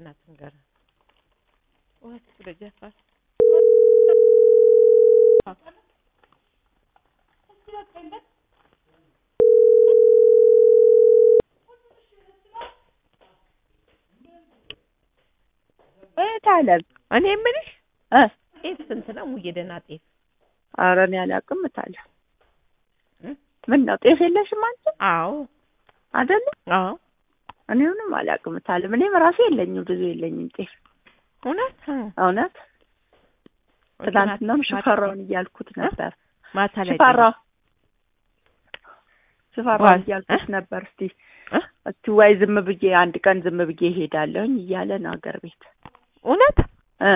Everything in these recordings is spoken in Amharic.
በእናትህ ንገረን። ወት ስለጀፋት እህት አለም እኔ የምልሽ እ ጤፍ ስንት ነው? ሙዬ ደህና ጤፍ ኧረ እኔ አላውቅም እታለ እ? ምን ነው ጤፍ የለሽም አንቺ አዎ አይደለ? አዎ እኔ ምንም አላውቅም እታለም እኔም ራሴ የለኝም ብዙ የለኝም ጤፍ እውነት እውነት ትናንትናም ሽፈራውን እያልኩት ነበር ማታ ላይ ሽፈራው ሽፈራውን ዋል- እያልኩት እ? ነበር እስቲ እ? እስቲ ወይ ዝም ብዬ አንድ ቀን ዝም ብዬ እሄዳለሁኝ እያለ ነው ሀገር ቤት እውነት እ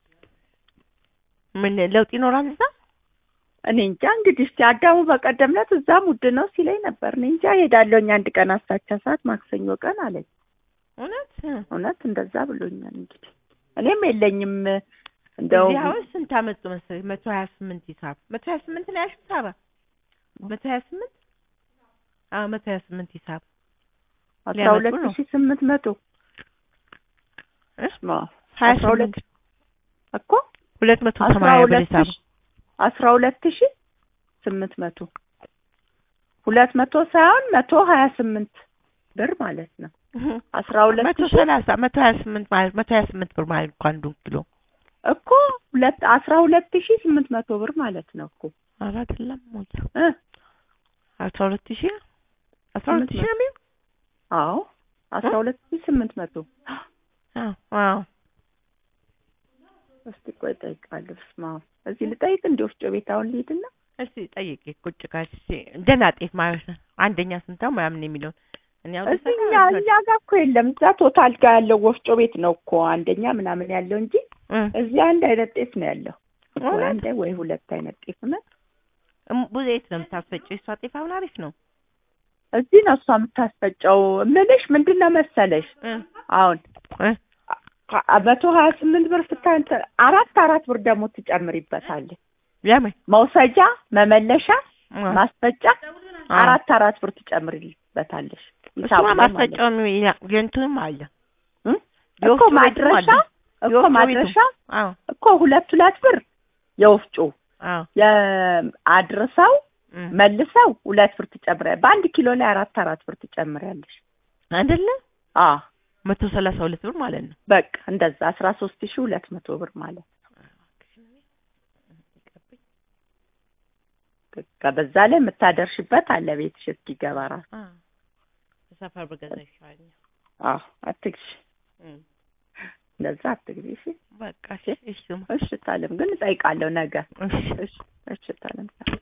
ምን ለውጥ ይኖራል እዛ? እኔ እንጃ እንግዲህ እስቲ አዳሙ በቀደም ዕለት እዛም ውድ ነው ሲለኝ ነበር እኔ እንጃ እሄዳለሁኝ አንድ ቀን አስታቻ ሰዓት ማክሰኞ ቀን አለኝ እውነት እውነት እንደዛ ብሎኛል እንግዲህ እኔም የለኝም እንደው እዚህ አሁን ስንት አመጡ መሰለኝ? መቶ ሀያ ስምንት ሂሳብ መቶ ሀያ ስምንት ነው ያልሽው ሳባ? መቶ ሀያ ስምንት አዎ መቶ ሀያ ስምንት ሂሳብ አስራ ሊያመጡ ሁለት ነው። ሺህ ስምንት መቶ እ? ስማ ሀያ አስራ ሁለት ስምንት እኮ ሁለት መቶ አስራ ሰማንያ ብር ሁለት ሂሳብ ሺህ አስራ ሁለት ሺህ ስምንት መቶ ሁለት መቶ ሳይሆን መቶ ሀያ ስምንት ብር ማለት ነው አስራ ሁለት መቶ ሺህ ሰላሳ መቶ ሀያ ስምንት ማለት መቶ ሀያ ስምንት ብር ማለት እኮ አንዱ ኪሎ እኮ ሁለት አስራ ሁለት ሺህ ስምንት መቶ ብር ማለት ነው እኮ ኧረ አይደለም ሞላ እ አስራ ሁለት ሺህ አስራ ሁለት ሺህ ነው የሚሆን አዎ አስራ ሁለት ሺህ ስምንት መቶ አዎ አዎ እስቲ ቆይ እጠይቃለሁ ስማ እዚህ ልጠይቅ እንዲ ወፍጮ ቤት አሁን ልሂድና እስቲ ጠይቄ ቁጭ ካልሽ እስቲ ደህና ጤፍ ማለት ነው አንደኛ ስንታው ምናምን የሚለውን እኔ አሁን እዚህ እኛ እኛ ጋር እኮ የለም እዛ ቶታል ጋር ያለው ወፍጮ ቤት ነው እኮ አንደኛ ምናምን ያለው እንጂ እ እዚህ አንድ አይነት ጤፍ ነው ያለው ወይ እውነት? አንድ ወይ ሁለት አይነት ጤፍ ነው እም- ብዙ የት ነው የምታስፈጪው? የእሷ ጤፍ አሁን አሪፍ ነው እዚህ ነው እሷ የምታስፈጨው ምልሽ ምንድን ነው መሰለሽ እ አሁን እ አ- መቶ ሀያ ስምንት ብር ስታንተ አራት አራት ብር ደግሞ ትጨምሪበታለሽ ለምን መውሰጃ መመለሻ እ ማስፈጫ አ- አራት አራት ብር ትጨምሪበታለሽ እሱማ ሂሳቡ ላይ ማለት ነው። ማስፈጫውም ያ- የእንትንም አለ እ? እኮ የወፍጮ ቤቱም ማድረሻ አለ። እኮ የወፍጮ ማድረሻ ቤቱ። አዎ እኮ ሁለት ሁለት ብር የወፍጮ አዎ የአድርሰው እ መልሰው ሁለት ብር ትጨምሪያለሽ። በአንድ ኪሎ ላይ አራት አራት ብር ትጨምሪያለሽ። አይደለ አ መቶ ሰላሳ ሁለት ብር ማለት ነው በቃ እንደዛ አስራ ሶስት ሺህ ሁለት መቶ ብር ማለት በቃ በዛ ላይ የምታደርሽበት አለ ቤትሽ እስኪገባ ራሱ። አ ሰፈር በገዛ ይሻለኛል አዎ አትግዢ፣ እ እንደዛ አትግዢ። እሺ በቃ እሺ እሺ እሺ ታለም ግን እጠይቃለሁ ነገ። እሺ እሺ እሺ ታለም